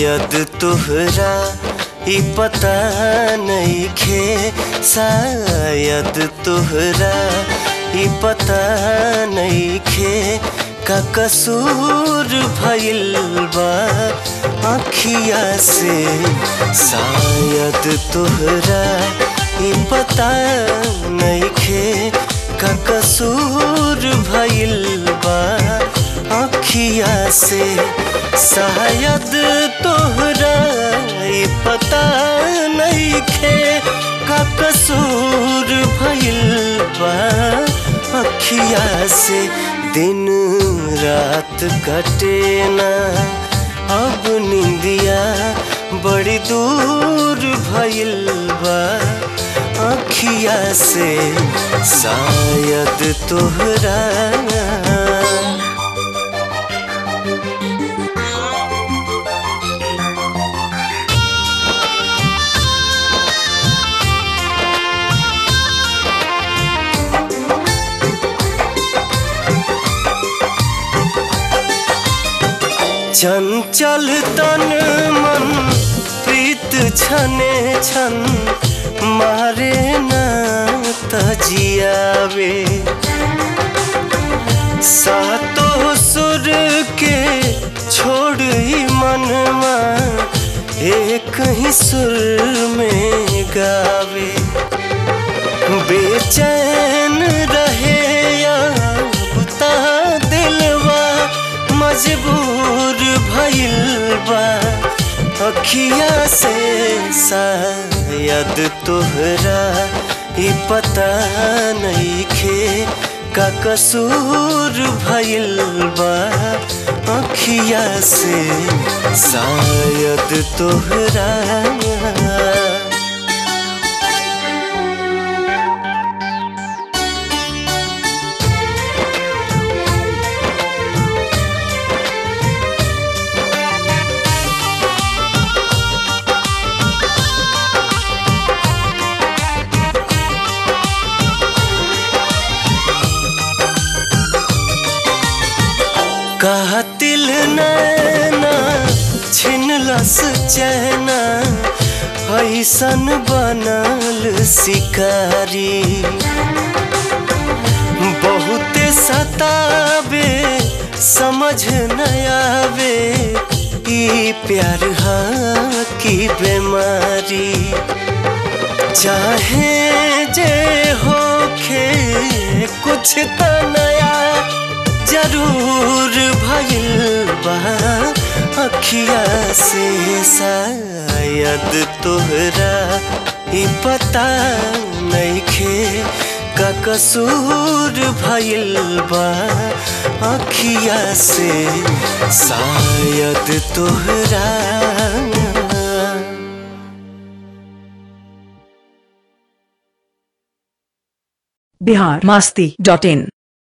शायद तोहरा ई पता नहीं खे शायद तोहरा ई पता नहीं खे का कसूर भइल बा अखिया से शायद तोहरा ई पता नहीं खे का कसूर भइल बा अखिया से शायद तोहरा ई पता नहीं खे का कसूर भइल बा अखिया से दिन रात कटे ना अब निंदिया बड़ी दूर भइल बा अखिया से शायद तोहरा चंचल तन मन प्रीत छने छन मारे न तजियावे सातो सुर के छोड़ ही मनवा एक ही सुर में गावे बेचैन रहे या बुता दिलवा मजबूर भइल बा अखिया से शायद तोहरा ई पता नहीं खे का कसूर भइल बा अखिया से शायद तोहरा कातिल नैना छिनलस चैना ऐसन बनल शिकारी बहुते सतावे समझ न आवे ई प्यार हा की बीमारी चाहे जे होखे कुछ त नया जरूर भइल बा अखिया से शायद तोहरा ई पता नहीं खे का कसूर भइल बा अखिया से शायद तोहरा बिहार मास्ती डॉट इन